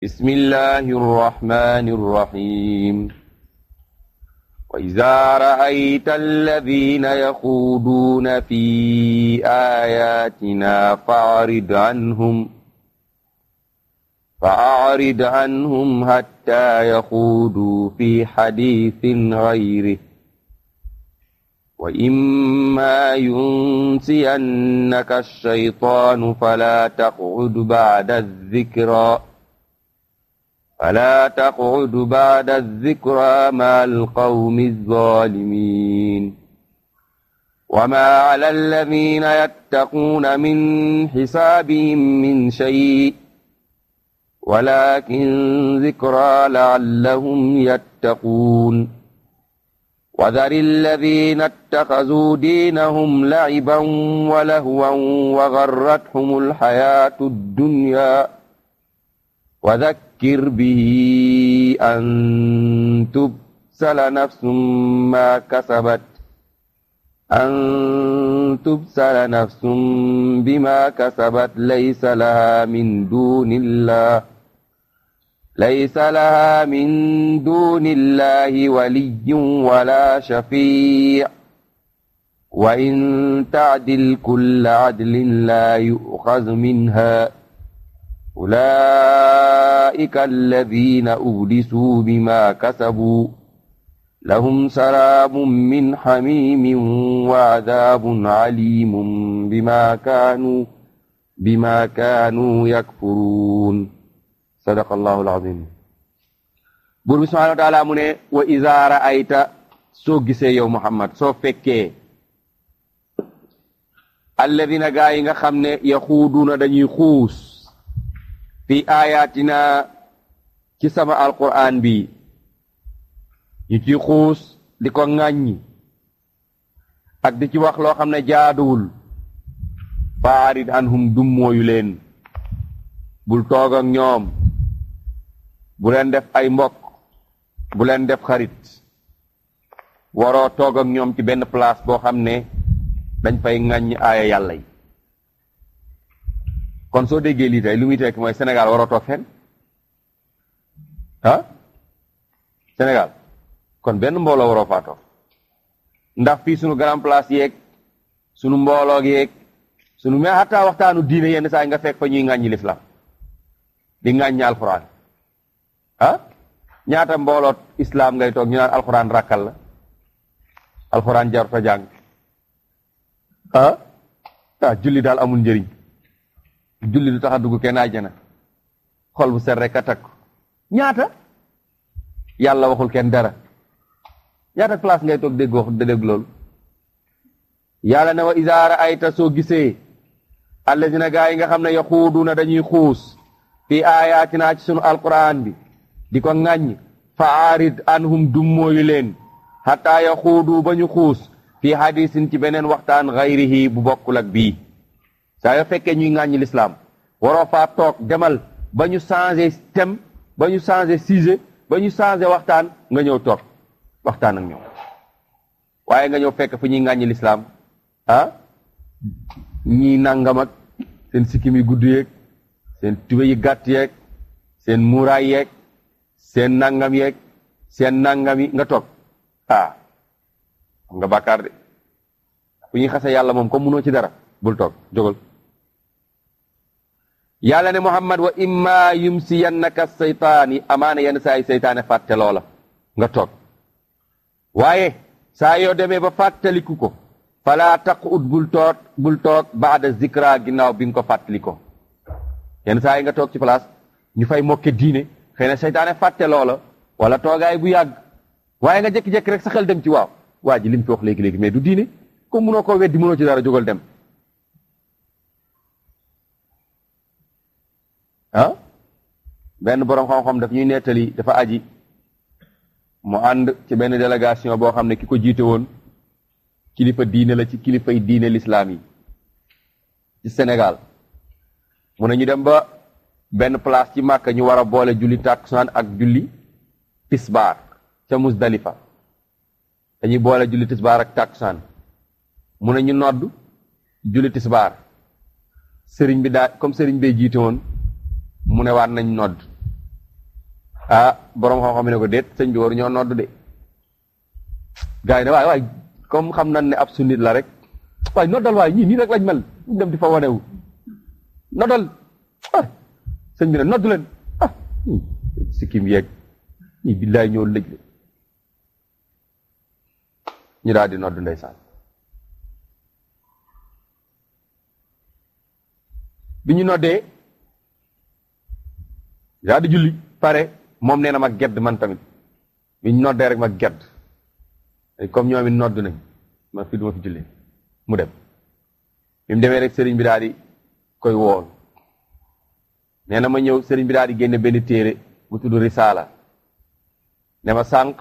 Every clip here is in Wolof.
بسم الله الرحمن الرحيم وإذا رأيت الذين يخوضون في آياتنا فأعرض عنهم فأعرض عنهم حتى يخوضوا في حديث غيره وإما ينسينك الشيطان فلا تقعد بعد الذكرى فلا تقعد بعد الذكرى مع القوم الظالمين وما على الذين يتقون من حسابهم من شيء ولكن ذكرى لعلهم يتقون وذر الذين اتخذوا دينهم لعبا ولهوا وغرتهم الحياة الدنيا وذكر به أن تبسل نفس ما كسبت أن تبسل نفس بما كسبت ليس لها من دون الله ليس لها من دون الله ولي ولا شفيع وإن تعدل كل عدل لا يؤخذ منها أولئك الذين أبلسوا بما كسبوا لهم سراب من حميم وعذاب عليم بما كانوا بما كانوا يكفرون صدق الله العظيم buur bi subhanahu wa taala mu ne wa iza ra'ayta soo gisee yow Muhammad soo fekkee alladina gaa yi nga xam ne yaxuuduuna dañuy xuus fi ayatina ci sama alquran bi ñu ci xuus di ko ŋàññi ak di ci wax loo xam ne jaaduwul faarid anhum dummóoyu leen bul toog ak ñoom bu leen def ay mbokk bu leen def xarit waroo toog ak ñoom ci benn place boo xam ne dañ fay ŋàññi aaya yàlla yi kon soo déggee lii tey lu muy tekki mooy Sénégal waroo toog fenn ah Sénégal kon benn mbooloo waroo faa toog ndax fii sunu grand place yeeg sunu mbooloo yeeg sunu mais xataa waxtaanu diine yenn saa yi nga fekk fa ñuy ŋàññi lislam di ŋàññi alxuraan ah ñaata mbooloot islam ngay toog ñu naan alxuraan rakkal la alxuraan jarut a jàng ah ah julli daal amul njëriñ julli du tax a dugg kenn àjjana xol bu set rek a takk ñaata yàlla waxul kenn dara ñaata place ngay toog dégg wax dégg loolu yàlla ne wa isaara ayta soo gisee allazina gaa yi nga xam ne yaxuuduna dañuy xuus fi ayatina ci sunu alquran bi di ko ŋàññ fa aarid anhum dummóoyu leen xataa yaxuudu ba ñu xuus fi hadisin ci beneen waxtaan xayrihi bu bokkul ak bii saa yoo fekkee ñuy ŋàññi lislaam waroo faa toog demal ba ñu changé thème ba ñu changé sujet ba ñu changé waxtaan nga ñëw toog waxtaan ak ñoom waaye nga ñëw fekk fu ñuy ŋàññi lislaam ah ñii nangam ak seen sikkim yi gudd yeeg seen tube yi gàtt yeeg seen muuraay yeeg seen nangam yeeg seen nangam yi nga toog ah xam nga bàkkaar de fu ñuy xase yàlla moom comme munoo ci dara bul toog jógal yàlla ne muhammad wa imma yumsiyannaka seytaan yi amaana yenn saa yi seytaane fàtte loola nga toog waaye saa yoo demee ba fàttaliku ko fala taqud bul toog bul toog baada zikra ginnaaw bi nga ko fàttaliko yenn saa yi nga toog ci place ñu fay mokke diine xëy na seytaane fàtte loola wala toogaay bu yàgg waaye nga jékki-jékki rek sa xel dem ci waaw waa ji lim fi wax léegi-léegi mais du diine comme munoo koo weddi munoo ci dara jógal dem ah benn boroom xam-xam daf ñuy nettali dafa aji mu ànd ci benn délégation boo xam ne ki ko jiite woon kilifa diine la ci kilifay diine lislaam yi ci Sénégal mu ne ñu dem ba benn place ci Màkka ñu war a boole julli tàkkusaan ak julli tisbaar ca Musdalifa dañuy boole julli tisbaar ak tàkkusaan mu ne ñu nodd julli tisbaar sëriñ bi daa comme sëriñ bee jiite woon mu ne waat nañ nodd ah borom xam-xam ne ko déet sëñ bi waru ñoo nodd de gars yi ne waay waay comme xam nañ ne ab sunnit la rek waay noddal waay ñii nii rek lañ mel ñu dem di fa wanewu noddal ah sëñ bi ne noddu leen ah sikkim yeeg ñii billaay ñoo lëj le ñu daal di nodd ndeysaan bi ñu noddee daal di julli pare moom nee na ma gedd man tamit bi ñu noddee rek ma gedd comme ñoom it nodd nañ ma fi duma fi julli mu dem bi mu demee rek sëriñ bi daal di koy wool nee na ma ñëw sëriñ bi daal di génne benn téere bu tudd risaala ne ma sànq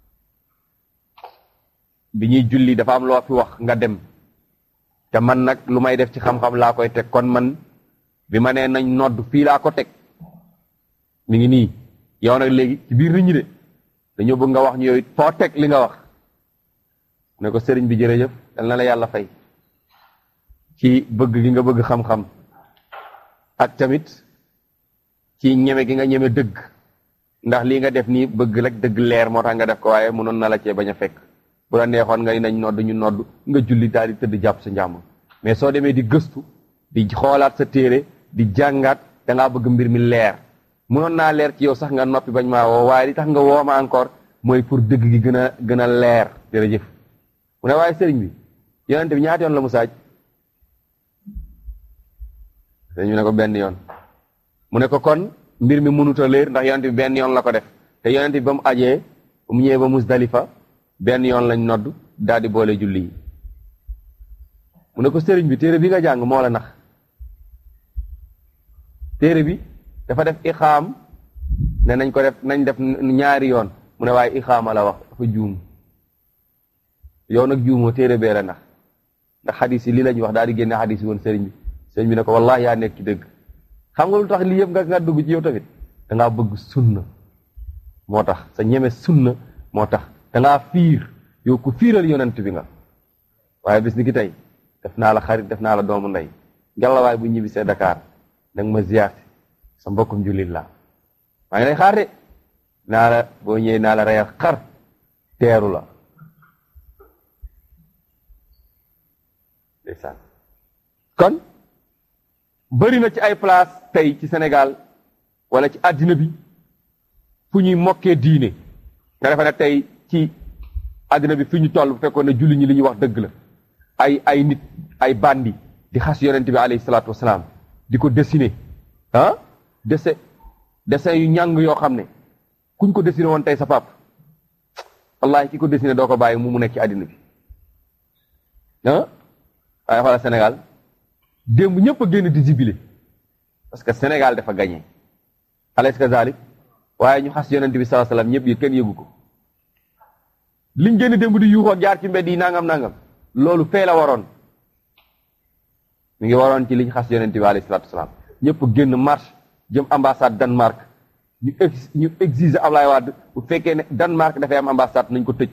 bi ñuy julli dafa am loo fi wax nga dem te man nag lu may def ci xam-xam laa koy teg kon man bi ma nee nañ nodd fii laa ko teg mi ngi nii yow nag léegi ci biir nit ñi de dañoo bëgg nga wax ñu yow it foo teg li nga wax ne ko sëriñ bi jërëjëf dal na la yàlla fay ci bëgg gi nga bëgg xam-xam ak tamit ci ñeme gi nga ñeme dëgg ndax lii nga def nii bëgg rek dëgg leer moo tax nga def ko waaye mënoon na la cee bañ a fekk bu la neexoon nga nañ nodd ñu nodd nga julli daal di tëdd jàpp sa njàmm mais soo demee di gëstu di xoolaat sa téere di jàngaat da ngaa bëgg mbir mi leer mënoon naa leer ci yow sax nga noppi bañ maa woo waaye li tax nga woo ma encore mooy pour dëgg gi gën a gën a leer jërëjëf mu ne waaye sëriñ bi yonente bi ñaata yoon la mu saaj sëriñ bi ne ko benn yoon mu ne ko kon mbir mi mënut a leer ndax yonente bi benn yoon la ko def te yonente bi ba mu ajee ba mu ñëwee ba Musdalifa benn yoon lañ nodd daal di boole julli yi mu ne ko sëriñ bi téere bi nga jàng moo la nax téere bi dafa def ixaam ne nañ ko def nañ def ñaari yoon mu ne waaye ixaama la wax dafa juum yow nag juumoo téere bee la nax ndax xadis yi lii lañ wax daal di génne xadis yi woon sëriñ bi sëriñ bi ne ko wallahi yaa nekk ci dëgg xam nga lu tax lii yëpp nga nga dugg ci yow tamit da ngaa bëgg sunna moo tax sa ñeme sunna moo tax da ngaa fiir yow ku fiiral yonent bi nga waaye bis ni ki tey def naa la xarit def naa la doomu ndey ngelawaay bu ñibbi see Dakar nag ma ziyaar sa mbokkum jullit la maa ngi lay xaar de naa la boo ñëwee naa la reyal xar teeru la ndeysaan kon bëri na ci ay place tey ci Sénégal wala ci àddina bi fu ñuy mokkee diine nga defe ne tey ci àddina bi fi ñu toll bu fekkoon ne julli ñi li ñuy wax dëgg la ay ay nit ay bandi di xas yonent bi alayhi salaatu wasalaam di ko dessiner ah dese dessin yu ñàng yoo xam ne kuñ ko dessiné woon tey sa pap wallahi ki ko dessiné doo ko bàyyi mu mu nekk ci àddina bi ah waaye xoolal Sénégal démb ñëpp a génn di jibile parce que Sénégal dafa gagné alayhi kazalik waaye ñu xas yonent bi sallallahu alayhi wasallam ñëpp yi kenn yëgu ko liñ génn démb di yuuxoo jaar ci mbedd yi nangam nangam loolu fee la waroon mi ngi waroon ci liñ xas yonent bi alayhi salaatu wasalaam ñëpp génn marche jëm ambassade Danemark ñu ex ñu exiger Ablaye Wade bu fekkee ne Danemark dafay am ambassade nañ ko tëj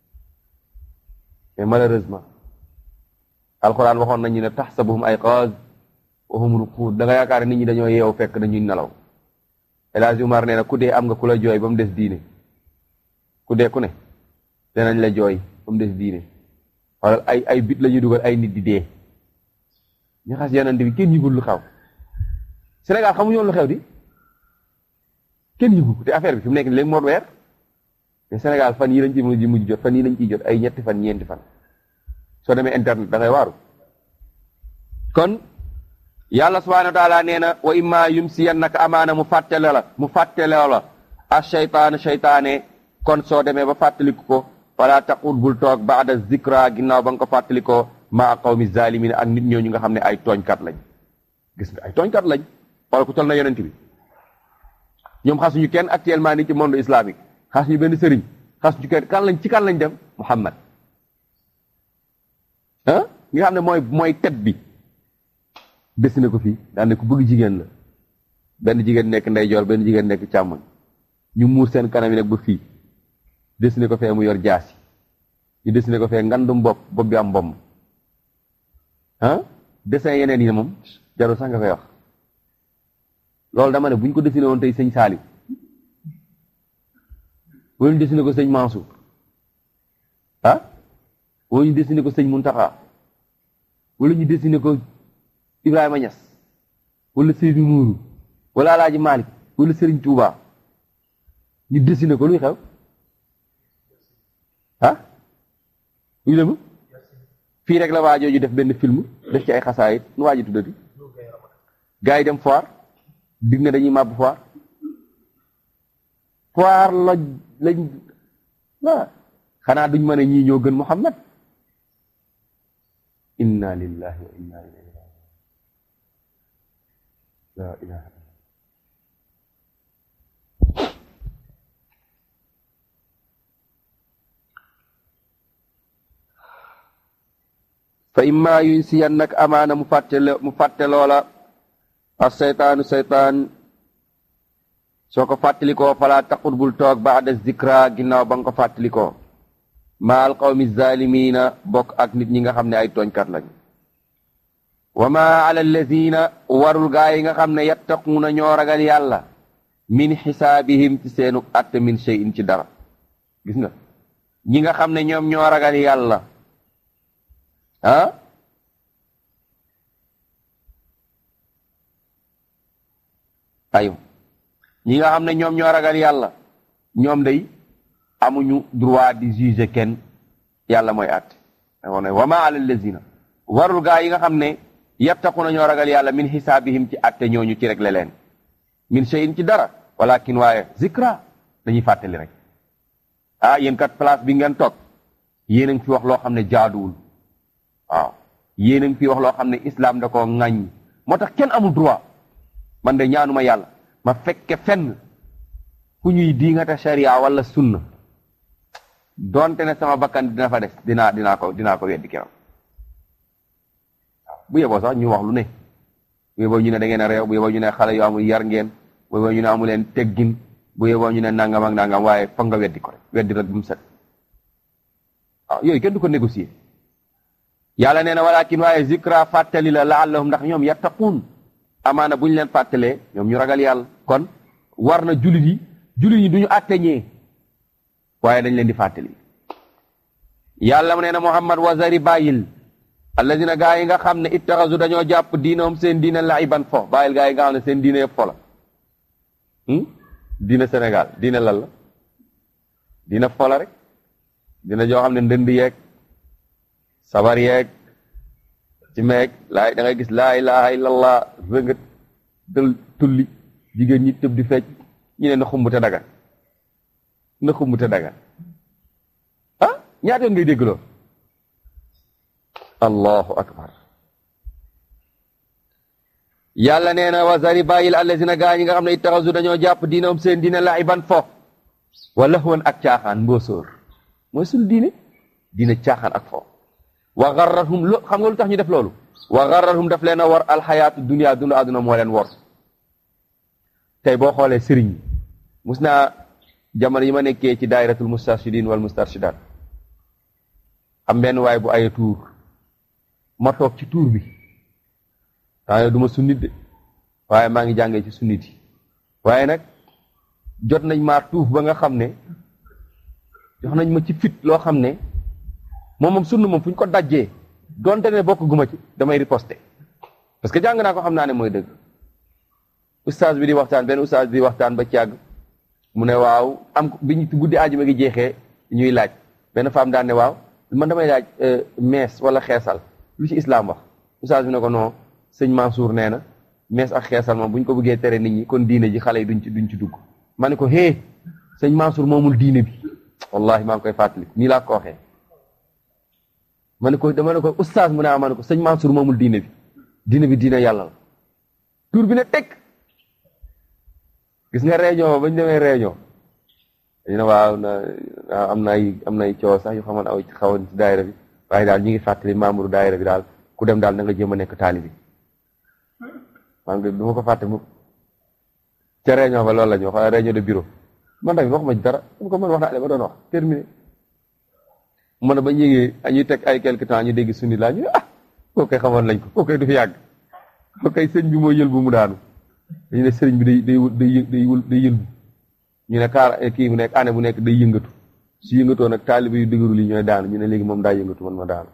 mais malheureusement alxuraan waxoon nañu ne taxsabuhum ayqaaz wa hum ruquud da nga yaakaar nit ñi dañoo yeewu fekk dañuy nelaw El Hadj Umar nee na ku dee am nga ku la jooy ba mu des diine ku dee ku ne danañ la jooy ba mu des diine wala ay ay bit la ñuy dugal ay nit di dee ñu xas yonent bi kenn yëgul lu xew Sénégal xamuñu woon lu xew di kenn yëgul ko te affaire bi fi mu nekk léegi moo weer mais Sénégal fan yii lañ ci mujj mujj jot fan yii lañ ciy jot ay ñetti fan ñeenti fan soo demee internet da ngay waaru kon yàlla subhanahu wa taala nee na wa imma yumsiyannaka amaana mu fàttale la mu fàttale la a shaytaan shaytaane kon soo demee ba fàttaliku ko wala taqul bul toog baada zikra ginnaaw ba nga ko fàttalikoo maa qawmi zalimin ak nit ñooñu nga xam ne ay tooñkat lañ gis nga ay tooñkat lañ wala ku tol na yonent bi ñoom xasuñu kenn actuellement ni ci monde islamique xasuñu benn sëriñ xasuñu kenn kan lañ ci kan lañ dem Muhammad ah nga xam ne mooy mooy tet bi dessiné ko fii daan ne ku bëgg jigéen la benn jigéen nekk ndeyjoor benn jigéen nekk càmmoñ ñu muur seen kanam yi nag ba fii dessiné ko fee mu yor jaasi ñu dessiné ko fee ngandum bopp bopp bi am mbomb ah dessin yeneen yi moom jarul sax nga koy wax loolu dama ne bu ñu ko dessiné woon tey sëñ Saali wala ñu dessiné ko sëñ Mansour ah wala ñu dessiné ko sëñ Muntaxa wala ñu dessiné ko Ibrahima Niass wala Seydou Nourou wala Alaaji Malick wala Serigne Touba ñu dessiné ko luy xew ah ñu dem fii rek la waajoo ju def benn film def ci ay xasaayit nu waaji tuddati gars yi dem foire dig na dañuy màbb foire foire la lañ waa xanaa duñ mën a ñii ñoo gën Muhammad inna lillahi wa inna ilayhi rajiun la ilaha fa imma yunsiyannak amaana mu fàtte mu fàtte loola as seytaanu seytaan soo ko fàttalikoo falaa taqut bul toog baada zikra ginnaaw ba nga ko fàttalikoo ma al qawmi zalimina bokk ak nit ñi nga xam ne ay tooñkat lañ wa ma ala allazina warul gaa yi nga xam ne yattaquuna ñoo ragal yàlla min xisaabihim ci seenu atte min shay'in ci dara gis nga ñi nga xam ne ñoom ñoo ragal yàlla ah ayu ñi nga xam ne ñoom ñoo ragal yàlla ñoom day amuñu droit di juger kenn yàlla mooy àtte moo ne wa ma ala lazina warul gaa yi nga xam ne yattaquna ñoo ragal yàlla min xisaabihim ci àtte ñooñu ci rek leen min shay'in ci dara walakin waaye zikra dañuy fàttali rek ah yéen kat place bi ngeen toog yéen a ngi fi wax loo xam ne jaaduwul waaw yéen a ngi fi wax loo xam ne islam da koo ŋàññ moo tax kenn amul droit man de ñaanuma yàlla ma fekke fenn fu ñuy diingata sharia wala sunna donte ne sama bakkan dina fa des dinaa dinaa ko dinaa ko weddi keroog bu yeboo sax ñu wax lu ne bu yeboo ñu ne da ngeen a réew bu yeboo ñu ne xale yu amul yar ngeen bu yeboo ñu ne amu leen teggin bu yeboo ñu ne nangam ak nangam waaye foog nga weddi ko rek weddi rek bu mu set waaw yooyu kenn du ko négocier yàlla nee na walakin waaye zikra fàttali la laallahum ndax ñoom yattaquun amaana bu ñu leen fàttalee ñoom ñu ragal yàlla kon war na jullit yi jullit yi du ñu àtteñee waaye dañ leen di fàttali yàlla mu nee na muhammad wazari bàyyil alladina gaa yi nga xam ne ittaxasu dañoo jàpp diinahum seen diina laiban fo bàyyil gaa yi nga xam ne seen diina yëpp fo la diina Sénégal diina lan la diina fo la rek dina joo xam ne ndënd yeeg sabar yeeg ci meeg laay da ngay gis laa ilaha illallah rëngat dël tulli jigéen ñi tëb di fecc ñu ne na xumbute dagan na xumbute dagan ah ñaata yoon ngay dégg loolu allahu akbar yàlla nee na wasari bàyyil allazina gaa ñi nga xam ne ittaxasu dañoo jàpp diinam seen diina laiban fo wala woon ak caaxaan mbóosóor mooy suñu diine diina caaxaan ak fo wa garrahum lo xam nga lu tax ñu def loolu wa garrahum daf leen a war alxayaatu dunia dund àdduna moo leen war tey boo xoolee sëriñ mus naa jamono yi ma nekkee ci daayiratul mustarshidin wal mustarshidat am benn waay bu aye tuur ma toog ci tuur bi temps du ma sunnit de waaye maa ngi jàngee ci sunnit yi waaye nag jot nañ maa tuuf ba nga xam ne jox nañ ma ci fit loo xam ne moom moom sunna moom fu ñu ko dajjee donte ne bokk guma ci damay riposter parce que jàng naa ko xam naa ne mooy dëgg ustaas bi di waxtaan benn ustaas bi di waxtaan ba càgg mu ne waaw am bi ñu guddi aajuma gi jeexee ñuy laaj benn femme daan ne waaw man damay laaj mees wala xeesal lu ci islam wax ustaas bi ne ko non sëñ Mansour nee na mees ak xeesal moom bu ñu ko bëggee tere nit ñi kon diine ji xale yi duñ ci duñ ci dugg ma ne ko hee sëñ Mansour moomul diine bi wallahi maa ngi koy fàttali nii laa ko waxee ma ne ko dama ne ko ustaas mu ne ma ne ko sëñ Mansour moomul diine bi diine bi diine yàlla la tur bi ne teg gis nga réunion bañ demee réunion dañu ne waaw na am na ay am na ay coow sax yu xamoon aw xawoon ci daayira bi waaye daal ñu ngi fàttali membre daayira bi daal ku dem daal na nga jéem a nekk taalibi maa ngi du ma ko fàtte mukk ca réunion ba loolu la ñu wax wala réunion de bureau man tamit waxuma ci dara mu ko mën wax naa le ma doon wax terminé mu ne ba ñu yégee ñuy teg ay quelque temps ñu dégg sunni laa ñu ah koo koy xamoon lañ ko koo koy du fi yàgg koo koy sëñ bi mooy yël bu mu daanu dañu ne sëriñ bi day day day day yël day yël ñu ne kaar kii mu nekk année bu nekk day yëngatu su yëngatoo nag taalibe yu dëgëru li ñooy daanu ñu ne léegi moom daa yëngatu man ma daanu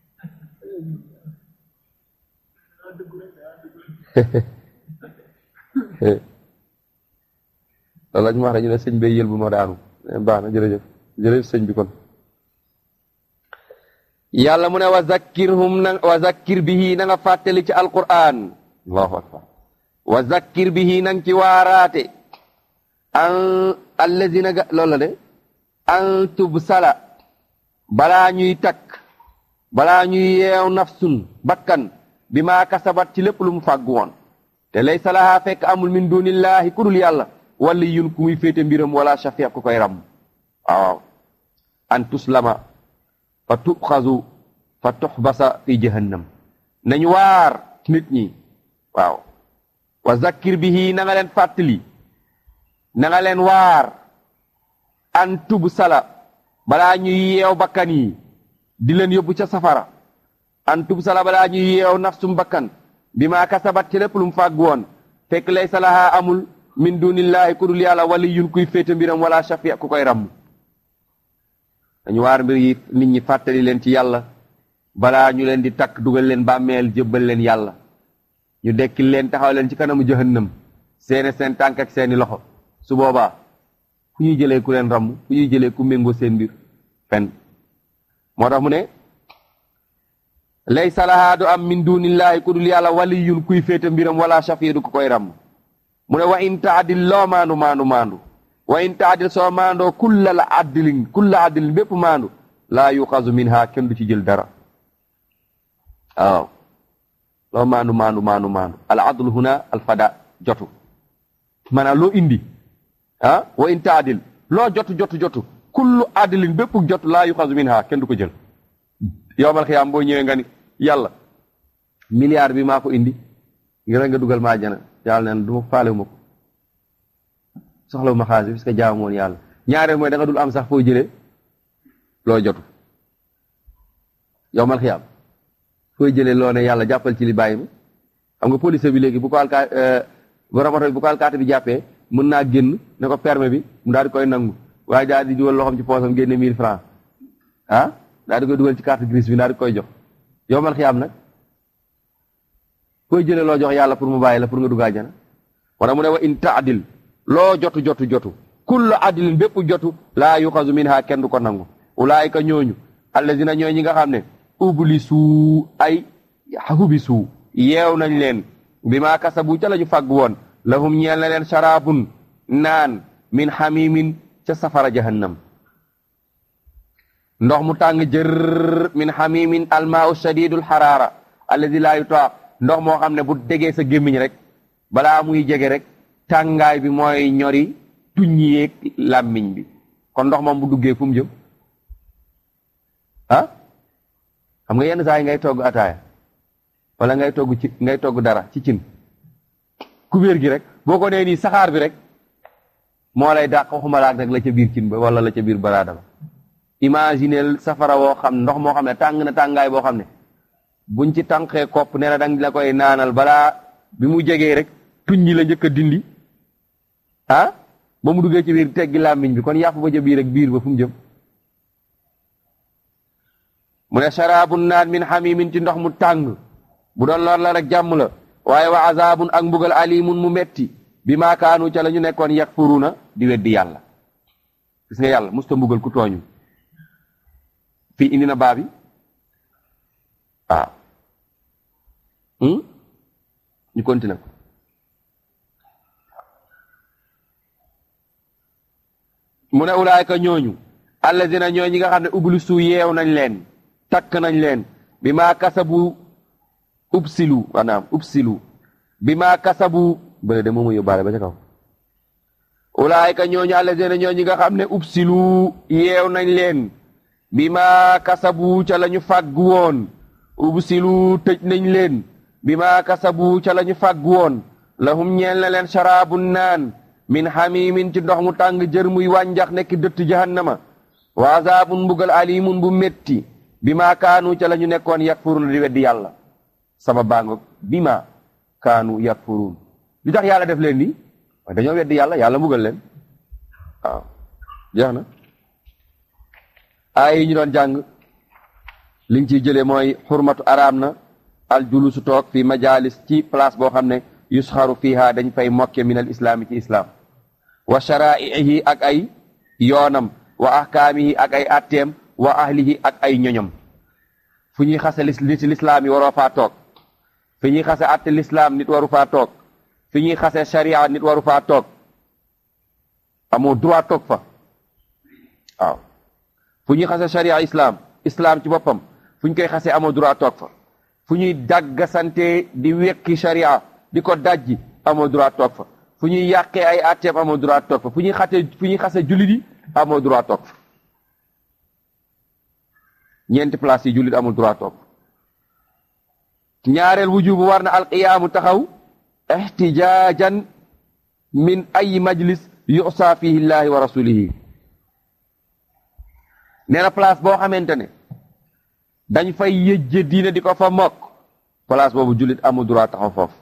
loolu la ñu wax dañu ne sëñ bay yël bu ma daanu baax na jërëjëf jërëjëf sëñ bi kon yàlla mu ne wa zakkirhum na wa zakkir bihi na nga fàttali ci alquran allahu akbar wa zakkir bihi na nga ci waaraate an allazina ga loolu la de an tubsala balaa ñuy takk balaa ñuy yeew nafsun bakkan bi maa kasabat ci lépp lu mu fàgg woon te lay salaha fekk amul min dunillahi ku dul yàlla wala yun ku muy féete mbiram wala shafiq ku koy ram waaw an tuslama fa tuxazu fa tuxbasa fi jahannam nañu waar nit ñi waaw wa zakkir bihi na nga leen fàttali na nga leen waar an tub sala balaa ñuy yeew bakkan yi di leen yóbbu ca safara an tub sala balaa ñuy yeew nafsum bakkan bi maa kasabat ci lépp lu mu fàgg woon fekk lay salaha amul min dunillahi ku dul yàlla wali yun kuy féete mbiram wala shafi ku koy ramm dañu waar mbir yi nit ñi fàttali leen ci yàlla balaa ñu leen di takk dugal leen bàmmeel jébbal leen yàlla ñu dekkil leen taxaw leen ci kanamu jahannam seene seen tànk ak seeni loxo su boobaa fu ñuy jëlee ku leen ramm fu ñuy jëlee ku méngoo seen mbir fen moo tax mu ne laysa lahaa du am min dunillahi ku dul yàlla waliyun kuy féete mbiram wala shafi du ko koy ramm mu ne wa in taadil loo maandu maandu maandu wa in taadil soo maandoo kulla la addilin kulla addilin bépp maandu laa yuxazu minha kenn du ci jël dara waaw loo maandu maandu maandu maandu al adlu huna al fada jotu maanaam loo indi ah wa in taadil loo jotu jotu jotu kullu addilin bépp jotu laa yuxazu minha kenn du ko jël yowmal xiyaam boo ñëwee nga ni yàlla milliard bi maa ko indi ngir nga dugal maa jana yàlla neen du ma faale ma ko soxlawu ma xaalis parce que jaamu woon yàlla ñaareel mooy da nga dul am sax foo jëlee loo jotu yow mal xiyaam foo jëlee loo ne yàlla jàppal ci li bàyyi ma xam nga police bi léegi bu ko alkaa borom oto bi bu ko alkaati bi jàppee mën naa génn ne ko permis bi mu daal di koy nangu waaye daal di dugal loxoom ci poosam génne mille francs ah daal di koy dugal ci carte grise bi daal di koy jox yow mal xiyaam nag fooy jëlee loo jox yàlla pour mu bàyyi la pour nga dugg àjjana wala mu ne wa in taadil loo jotu jotu jotu kullu adilin bépp jotu laa yuxazu minha kenn du ko nangu ulaayika ñooñu allazina ñooy ñi nga xam ne ublisu ay hubisu yeew nañ leen bi maa kasabu ca la ñu fàgg woon lahum ñeel na leen sharabun naan min xamimin ca safara jahannam ndox mu tàng jër min xamimin almaau shadidul xaraara allazi laa yutaa ndox moo xam ne bu degee sa gémmiñ rek balaa muy jege rek tàngaay bi mooy ñori tuñ yeeg làmmiñ bi kon ndox moom bu duggee fu mu jëm ah xam nga yenn saa yi ngay togg ataaya wala ngay togg ci ngay togg dara ci cin kubéer gi rek boo ko nee nii saxaar bi rek moo lay dàq waxuma laak rek la ca biir cin ba wala la ca biir baraada ba imagineel safara woo xam ndox moo xam ne tàng na tàngaay boo xam ne buñ ci tànqee kopp nee na dang la koy naanal balaa bi mu jegee rek tuñ ñi la njëkk a dindi ah ba mu duggee ci biir teggi làmmiñ bi kon yàpp ba ca biir ak biir ba fu mu jëm mu ne sharabun naan min xamimin ci ndox mu tàng bu doon lor la rek jàmm la waaye wa azabun ak mbugal alimun mu metti bi maakaanu ca la ñu nekkoon yakfuruna di weddi yàlla gis nga yàlla musta mbugal ku tooñu fii indi na baabi waaw ñu continué ko mu ne ulaayka ñooñu allazina ñoo ñi nga xam ne ublisu yeew nañ leen takk nañ leen bi maa kasabu ubsilu maanaam ubsilu bi maa kasabu bële de moomu yóbbaale ba ca kaw ulaayka ñooñu allazina ñoo ñi nga xam ne ubsilu yeew nañ leen bi maa kasabu ca la ñu fàgg woon ubsilu tëj nañ leen bi maa kasabu ca la ñu fàgg woon lahum ñeel na leen sharabun naan min xamimin ci ndox mu tàng jër muy wànjax nekk dëtt jahannama wa azabun mbugal alimun bu metti bi maa kaanu ca la ñu nekkoon yakfurun di weddi yàlla sama baango bi ma kaanu yakfurun li tax yàlla def leen ni waaye dañoo weddi yàlla yàlla mbugal leen waaw jeex na aay yi ñu doon jàng li nga ciy jëlee mooy xurmatu araam na al julusu toog fi majalis ci place boo xam ne yusxaru fiha dañ fay mokke min al islaami ci islam wa sharaihi ak ay yoonam wa ahkaamihi ak ay atteem wa ahlihi ak ay ñoñom fu ñuy xase li ci lislaam yi waroo faa toog fi ñuy xase atte lislaam nit waru faa toog fi ñuy xase sharia nit waru faa toog amoo droit toog fa waaw fu ñuy xase sharia islam islam ci boppam fu ñu koy xase amoo droit toog fa fu ñuy dàggasante di wekki sharia di ko dajji amoo droit toog fa fu ñuy yàqee ay atteem amoo droit toog fa fu ñuy xate fu ñuy xase jullit yi amoo droit toog fa ñeenti place yi jullit amul droit toog ñaareel wujubu war na alqiyaamu taxaw ixtijaajan min ay majlis yusa fihi llahi wa rasulihi nee na place boo xamante ne dañ fay yëjje diine di ko fa mokk place boobu jullit amul droit taxaw foofu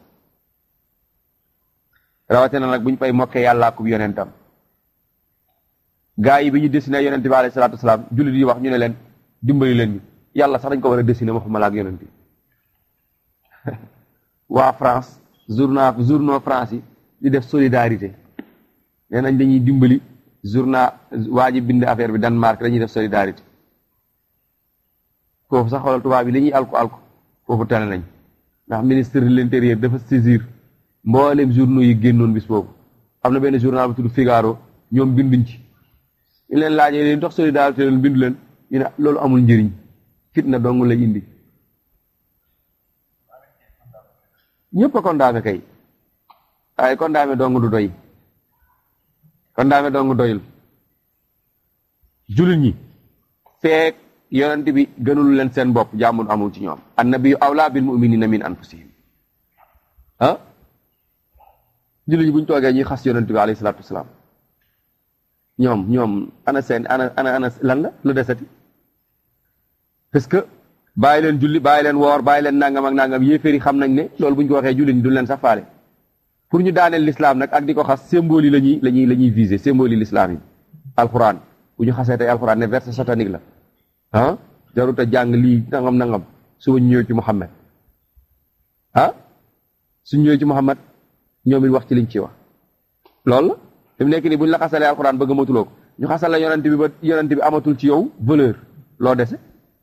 rawate na nag bu ñu fay mokkee yàllaa ko yonentam gaa yi bi ñu dessiné yonent bi alayhi salaatu wasalaam jullit yi wax ñu ne leen dimbali leen ñu yàlla sax dañ ko war a dessiné waxuma la ak yonent bi waa France journal journaux France yi di def solidarité nee nañ dañuy dimbali journal waa ji bind affaire bi Danemark dañuy def solidarité foofu sax xoolal tubaab bi li ñuy alko alko foofu tane nañ ndax ministre de l'intérieur dafa saisir mboolem journaux yi génnoon bis boobu am na benn journal bu tudd Figaro ñoom binduñ ci ñu leen laajee leen dox solidarité leen bindu leen ñu ne loolu amul njëriñ fitna dong lay indi ñëpp a condamné kay waaye condamné dong du doy condamné dong doyul jullit ñi feek yonent bi gënul leen seen bopp jàmmul amul ci ñoom annabiyu awlaa bil muminina min anfusihim ah jullit ñi bu ñu toogee ñuy xas yonent bi alayhi salaatu wasalaam ñoom ñoom ana seen ana ana ana lan la lu desati parce que bàyyi leen julli bàyyi leen woor bàyyi leen nangam ak nangam yéeféeri xam nañ ne loolu bu ñu ko waxee jullit ñi duñ leen sax faale pour ñu daaneel l'islam nag ak di ko xas symbole yi la ñuy la ñuy la ñuy viser symbole yi l'islam yi alquran bu ñu xasee tey alquran ne verset satanique la ah jarut a jàng lii nangam nangam suba ñu ñëw ci Muhammad ah suñ ñëwee ci Muhammad ñoom it wax ci liñ ci wax loolu la fi mu nekk nii bu ñu la xasalee alquran bëgg matuloo ko ñu xasal la yonent bi ba yonent bi amatul ci yow valeur loo dese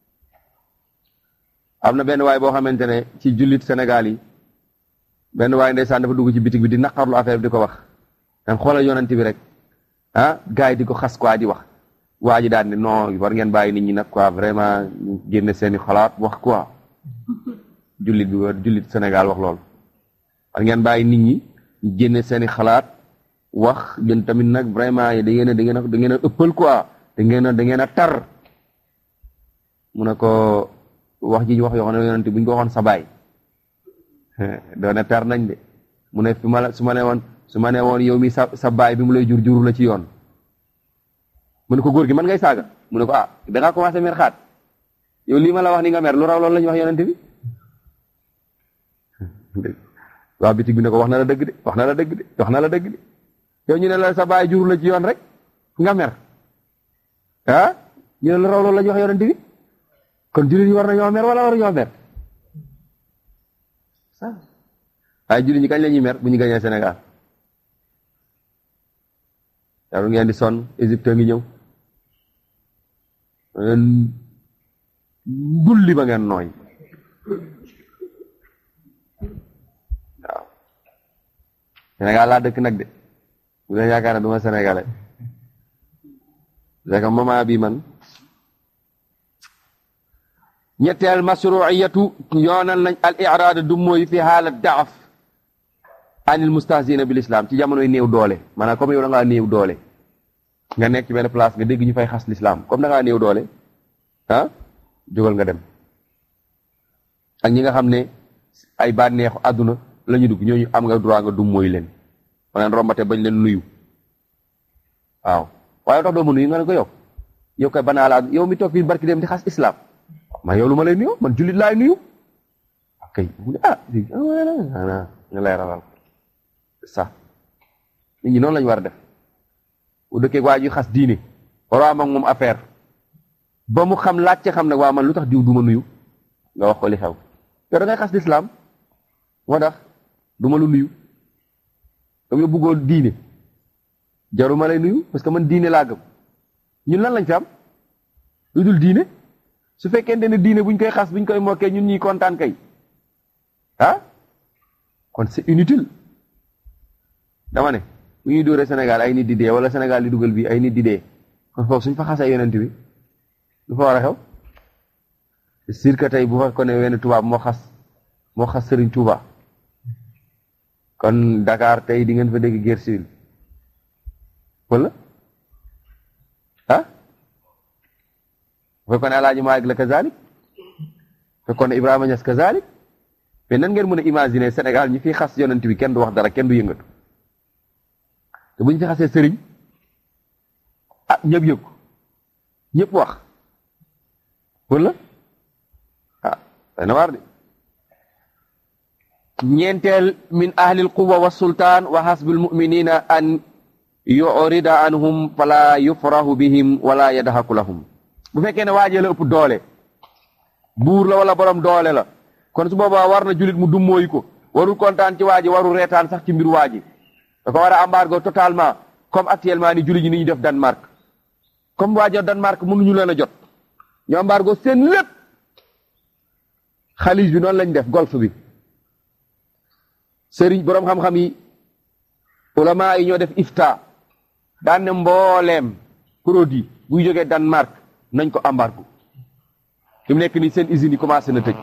am na benn waay boo xamante ne ci jullit Sénégal yi benn waay ndeysaan dafa dugg ci bitig bi di naqarlu affaire bi di ko wax dan xoolal yonent bi rek ah gars yi di ko xas quoi di wax waa ji daal ne non war ngeen bàyyi nit ñi nag quoi vraiment ñu génne seeni xalaat wax quoi jullit bi war jullit Sénégal wax loolu war ngeen bàyyi nit ñi ñu génne seeni xalaat wax gën tamit nag vraiment da ngeen a da ngeen a da ngeen a ëppal quoi da ngeen a da ngeen a tar mu ne ko wax ji ñu wax yoo xam ne yonent bu ñu ko waxoon sa baay doone tar nañ de mu ne fi ma la su ma ne woon su ma ne woon yow mi sa sa baay bi mu lay jur juru la ci yoon mu ne ko góor gi man ngay saaga mu ne ko ah da ngaa commencé mer xaat yow lii ma la wax ni nga mer lu raw loolu la ñu wax yonent bi waa bitig bi ne ko wax na la dëgg de wax na la dëgg de wax na la dëgg de yow ñu ne la sa baay juru la ci yoon rek nga mer ah ñu ne lu raw loolu la ñu wax yonent bi kon jullit ñi war na ñoo mer wala war ñoo mer waaye jullit ñi kañ la ñuy mer bu ñu gañee Sénégal jarul ngeen di sonn Égypte ngi ñëw ngeen bulli ba ngeen nooy waaw Sénégal laa dëkk nag de bu leen yaakaar ne du ma sénégalais c'est que moment bi man ñetteel masruiyatu yoonal nañ al iraad du mooy fi xaala daaf anil mustahzina bil islam ci jamonoy néew doole maanaam comme yow da ngaa néew doole nga nekk ci benn place nga dégg ñu fay xas l'islam comme da ngaa néew doole ah jógal nga dem ak ñi nga xam ne ay bànneexu àdduna la ñu dugg ñooñu am nga droit nga dum mooy leen maanaam rombate bañ leen nuyu waaw waaye tax doo ma nuyu nga ne ko yow yow kay banaa laa yow mi toog fii barki dem di xas islam ma yow lu ma lay nuyu man jullit laay nuyu ok ah nga lay rawal ça nit ñi noonu lañu war a def bu dëkkee waa ji xas diine waroo am ak moom affaire ba mu xam laajte xam nag waa man lu tax diw du ma nuyu nga wax ko li xew yow da ngay xas lislaam moo tax du ma lu nuyu dama bëggoo diine jaru ma lay nuyu parce que man diine laa gëm ñun lan lañ fi am lu dul diine su fekkente ne diine buñ koy xas buñ koy mokkee ñun ñuy kontaan kay ah kon c'est inutile dama ne bu ñuy dóoree Sénégal ay nit di dee wala Sénégal di dugal bi ay nit di dee kon foofu suñ fa xasee yonent bi lu fa war a xew c'est sûr que tey bu fa ko ne wenn tubaab moo xas moo xas Sëriñ Tuuba kon Dakar tey di ngeen fa dégg guerre civile wala ah bu fekkoon ne Alaaji Maalik la kazalik fekkoon ne Ibrahima Ñas kazalik mais nan ngeen mën a imaginer Sénégal ñi fi xas yonent bi kenn du wax dara kenn du yëngatu te bu ñu fi xasee sëriñ ah ñëpp yëg ko ñëpp wax wala ah dana waar de ñeenteel min ahlil quwa wa sultaan wa hasbil muminina an yurida anhum fala yufrahu bihim wala yadhaku lahum bu fekkee ne waajee la ëpp doole buur la wala borom doole la kon su boobaa war na julit mu dummóoyu ko warul kontaan ci waaji warul reetaan sax ci mbir waaji dafa war a embargo totalement comme actuellement ni julit ñi ni ñu def Danemark comme waajo Danemark mënuñu leen a jot ñu embargo seen lépp xalis bi noonu lañ def golfe bi sëriñ boroom xam-xam yi ulama yi ñoo def ifta daan ne mbooleem produit buy jógee Danemark nañ ko embargo fi mu nekk nii seen usines yi commencé na tëj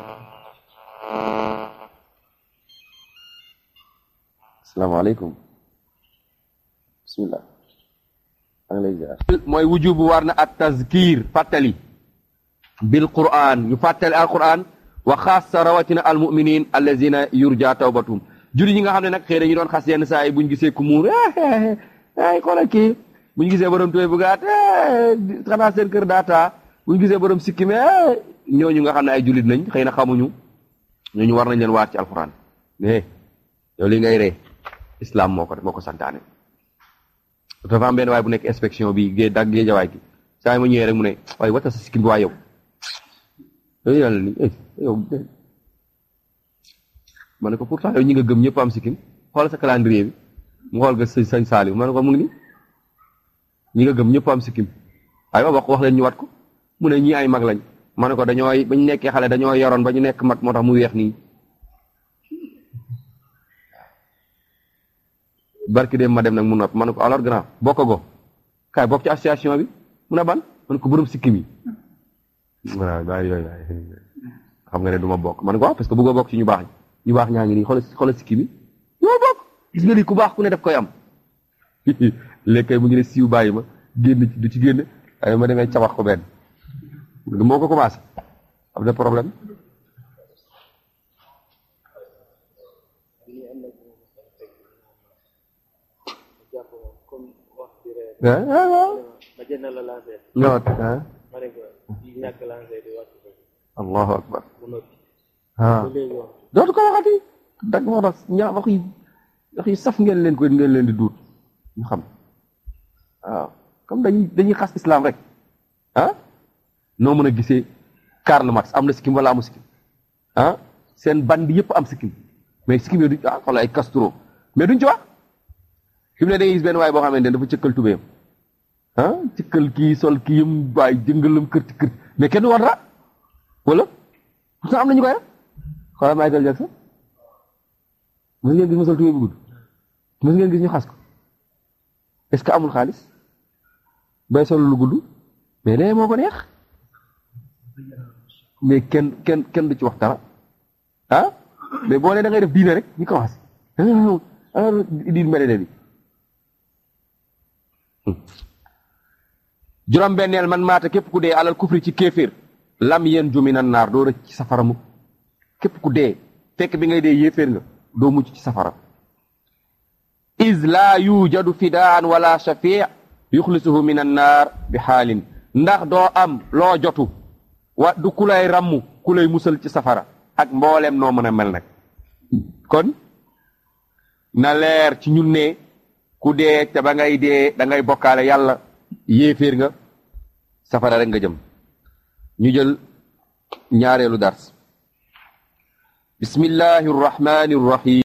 asalaamaaleykum bismillah maa ngi lay ziar mooy wujubu war na at tazkir fàttali bil quran ñu fàttali al quran wa xaasa rawatina al muminin allazina yurja tawbatum julli ñi nga xam ne nag xëy na ñu doon xas yenn saa yi buñ gisee ku muur ay xoolal kii buñ gisee borom tuwee bu gaat xanaa seen kër daata buñ gisee borom sikkime ñooñu nga xam ne ay jullit lañ xëy na xamuñu ñooñu war nañ leen waat ci alquran mais yow li ngay ree islam moo ko moo ko santaane dafa am benn waay bu nekk inspection bi gée dag gée jawaay gi saa yi ma ñëwee rek mu ne waaye wata sa sikkim bi waa yow yooyu yàlla ni yow ma ne ko pourtant yow ñi nga gëm ñëpp am sikkim xool sa calendrier bi mu xool nga sëñ sëñ Saaliw ma ne ko mu ngi ni ñi nga gëm ñëpp am sikkim waaye ma wax wax leen ñu wat ko mu ne ñii ay mag lañ ma ne ko dañooy bañ nekkee xale dañoo yoroon ba ñu nekk mag moo tax mu weex nii barki dem ma dem nag mu nopp ma ne ko alors grand bokk go kaay bokk ci association bi mu ne ban ma ne ko borom sikkim yi waaw waaw yooyu xam nga ne du ma bokk ma ne ko waaw parce que bëggoo bokk ci ñu baax ñi ñu baax ñaa ngi nii xoolal xoolal sikkim yi ñoo bokk gis nga lii ku baax ku ne def koy am léegi kay mu ngi ne siiw bàyyi ma génn ci du ci génn waaye ma demee cabax ko benn moo ko commencé am na problème ah waaw. ñëwaat ah. allahu akbar. ah dootu ko waxati. dag moo tax ñaa wax yi wax yi saf ngeen leen ko ngeen leen di duut ñu xam waaw comme dañuy dañuy xas islam rek ah noo mën a gisee Karl Marx am na sikkim wala amu sikkim ah seen band yëpp am sikkim mais sikkim yooyu duñ ah xoolal ay Castro mais duñ ci wax fi mu ne da ngay gis benn waay boo xamante ne dafa cëkkal tubéyam ah cëkkal kii sol kii yëm waay jëngalam kër ci kër mais kenn du war dara wala pourtant am na ñu koy def xoolal Michael Jackson mos ngeen gis ma sol tubéy bu gudd mos ngeen gis ñu xas ko est-ce que amul xaalis bay sol lu gudd mais lee moo ko neex mais kenn kenn kenn du ci wax dara ah mais boo nee da ngay def diine rek ñu commencé ah diine mbedd bi juróom benneel man maata képp ku dee alal kufri ci kéeféer lam yeen jumi na naar doo rëcc ci safara mukk képp ku dee fekk bi ngay dee yéeféer nga doo mucc ci safara is laa yujadu fidaan wala shafii yuxlisuhu min an naar bi xaalin ndax doo am loo jotu wa du ku lay ràmm ku lay musal ci safara ak mbooleem noo mën a mel nag kon na leer ci ñun ne ku dee te ba ngay dee da ngay bokkaale yàlla yéeféer nga safara rek nga jëm ñu jël ñaareelu dars bismillahi rrahmani rrahim